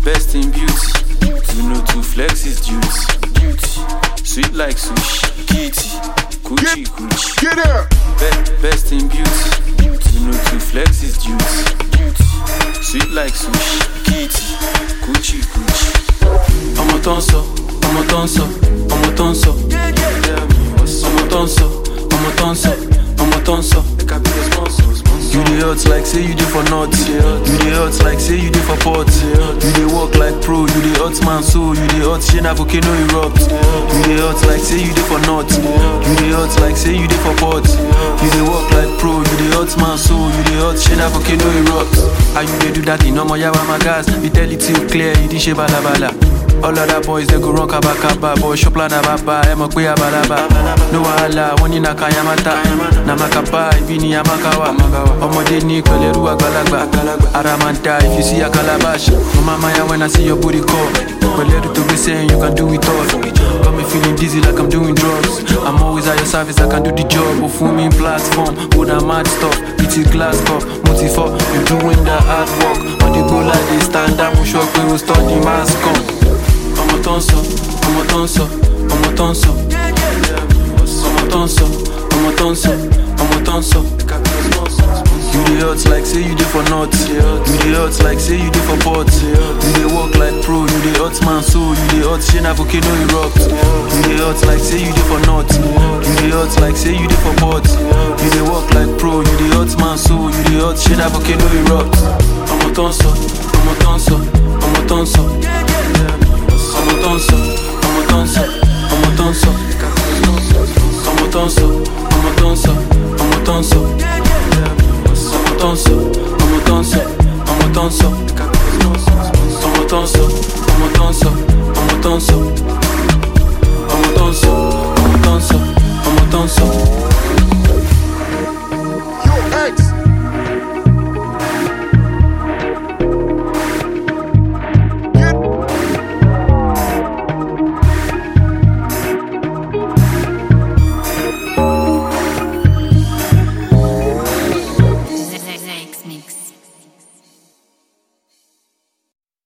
best in beauty. You know to flex is duty. Beauty, sweet like sushi. Kitty, coochie coochie. Get up. Be- best in beauty. You know to flex is duty. Beauty, sweet like sushi. Kitty, coochie coochie. ọmọ tó ń sọ ọmọ tó ń sọ ọmọ tó ń sọ ọmọ tó ń sọ ọmọ tó ń sọ ọmọ tó ń sọ. You dey hot like say you dey for north. You dey hot like say you dey for port. You dey work like pro. You dey hot man so. You dey hot shey na volcano erupt. You dey hot like say you dey for north. You dey hot like say you dey for port. You dey work like pro. You dey hot man so. You dey hot shey na volcano erupt. How you dey do that in ọmọ yawa my gas? We tell it till clear. You dey ṣe balabala. All other boys they go run kaba kaba Boy shop la na baba, ẹ mọ̀ pé abalaba No wahala, wọ́n ní na kayamata Na makapa, ibi ni amakawa Ọmọdé ní pẹ̀lẹ́rú àgbàlagbà Ara máa ń da if you see a calabash Mo máa máa ya when I see your booty call Pẹ̀lẹ́rú tó gbé sẹ́yìn, you can do it all Got me feeling dizzy like I'm doing drugs I'm always at your service, I can do the job Ó fún mi platform, ó na mad stuff It's glass cup, mo ti fọ́ You doing the hard work On the go like this, stand up Mo sọ pé o study mass come ọmọ tó ń sọ ọmọ tó ń sọ ọmọ tó ń sọ ọmọ tó ń sọ ọmọ tó ń sọ ọmọ tó ń sọ. You dey hot like say you dey for north. You dey hot like say you dey for port. You dey work like pro. You dey hot man so. You dey hot shey na volcano erupt. You dey hot like say you dey for north. You dey hot like say you dey for port. You dey work like pro. You dey hot man so. You dey hot shey na volcano erupt. ọmọ tó ń sọ ọmọ tó ń sọ ọmọ tó ń sọ ọmọ tó ń sọ ọmọ tó ń sọ ọmọ tó ń sọ ọmọ tó ń sọ ọmọ tó ń sọ ọmọ tó ń sọ ọmọ tó ń sọ ọmọ tó ń sọ ọmọ tó ń sọ ọmọ tó ń sọ ọmọ tó ń sọ ọmọ tó ń sọ ọmọ tó ń sọ ọmọ tó ń sọ ọmọ tó ń sọ. Yo, X.